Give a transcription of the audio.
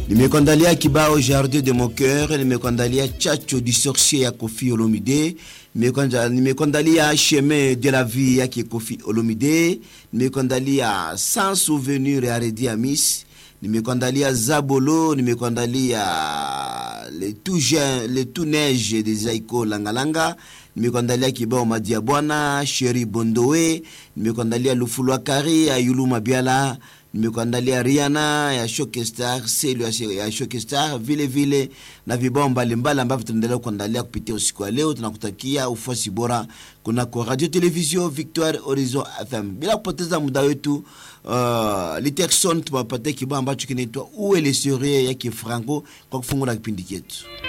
Nimekuandalia kibao Jardin de mon cœur, nimekuandalia Chacho du sorcier ya Kofi Olomide, nimekuandalia Chemin de la vie yake Kofi Olomide, nimekuandalia Sans souvenir ya Redi Amis, nimekuandalia Zabolo, nimekuandalia le tout jeune, le tout neige de Zaiko Langalanga, nimekuandalia kibao Madia Bwana, Sheri Bondowe, nimekuandalia Lufulwa Kari ya Yulu Mabiala, nimekuandalia Rihanna ya Shokestar, Selu ya Shokestar, vile vile na vibao mbalimbali ambavyo tunaendelea kuandalia kupitia usiku wa leo. Tunakutakia ufuasi bora kunako Radio Television Victoire Horizon FM. Bila kupoteza muda wetu, uh, Literson tuwapatia kibao ambacho kinaitwa Uwe le Serie yake Franco kwa kufungula kipindi chetu.